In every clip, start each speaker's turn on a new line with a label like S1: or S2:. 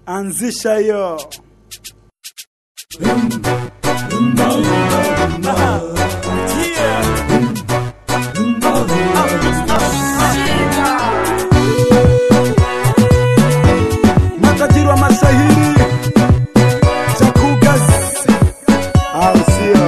S1: anzisha hiyo matajiri wa mashahiri chakugas au sio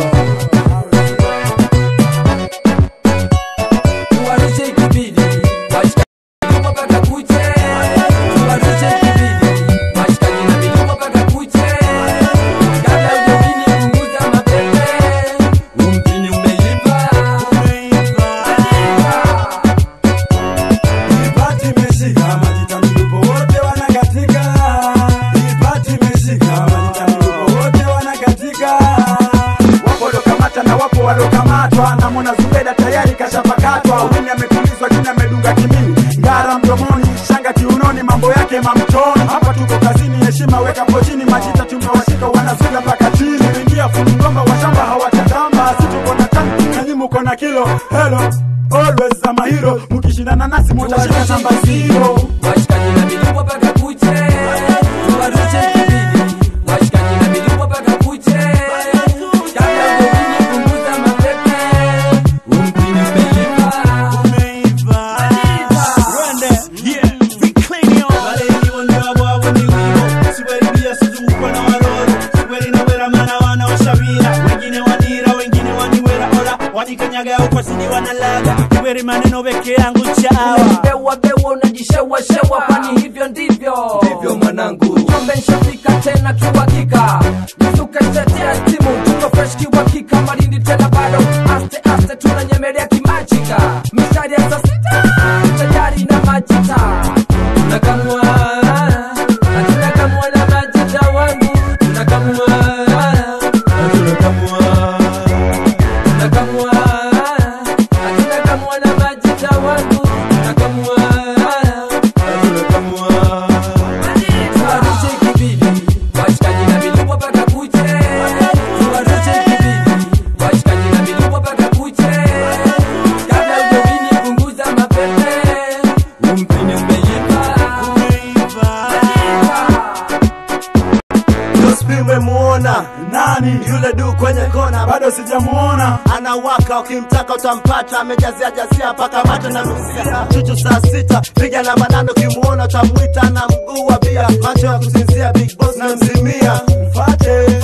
S2: Tuwarushe ikibidi, washikaji mpaka kuche. Tuwarushe ikibidi, washikaji na mitumba mpaka kuche. Kabla hujamini punguza mapepe. Umjini umeiva.
S1: Ipati imeshika majita milupo wote wanakatika. Ipati imeshika majita milupo wote wanakatika. Wapo waliokamata na wapo waliokamatwa. Namwona Zubeda tayari kashapakatwa. Wini ametulizwa jini amedunga kimini. Ngara mdomoni, shanga kiunoni, mambo yake mamtoni. Hapa tuko kazini, heshima weka pochini. Majita tumewashika wanazuga mpaka chini. Ingia funungomba wa shamba hawatatamba. Si tuko na tani na nyinyi mko na kilo. Hello. Always za mahiro mkishindana nasi mutashika namba zero.
S2: Washikaji na mitumba mpaka kuche. Tuwarushe ikibidi, washikaji na mitumba mpaka kuche. Kabla hujamini punguza mapepe. Umjini umeiva.
S3: maneno peke yangu chawa
S2: Bewa bewa unajishewa shewa, kwani hivyo ndivyo ndivyo mwanangu. Jombe nshafika tena kiuhakika, mzuka itetea timu, tuko fresh kiuhakika. Malindi tena bado aste aste, tunanyemelea kimajika, mistari ya saa sita tayari na majita tunakamua na tunakamua na majita wangu tunakamua na tunakamua tunakamua na tunakamua na majita wangu tunakamua na tunakamua tuwarushe ikibidi washikaji na milupo mpaka kuche tuwarushe ikibidi washikaji na milupo mpaka kuche kabla ujamini punguza mapepe umpini umeiva
S4: memuona
S1: Nani
S4: yule du kwenye kona
S1: bado sijamuona.
S4: anawaka ukimtaka utampata amejazia jazia mpaka mate na msia chuchu saa sita piga na manano ukimuona utamwita na mguu wa bia macho ya kusinzia big boss na mzimia
S1: Mfate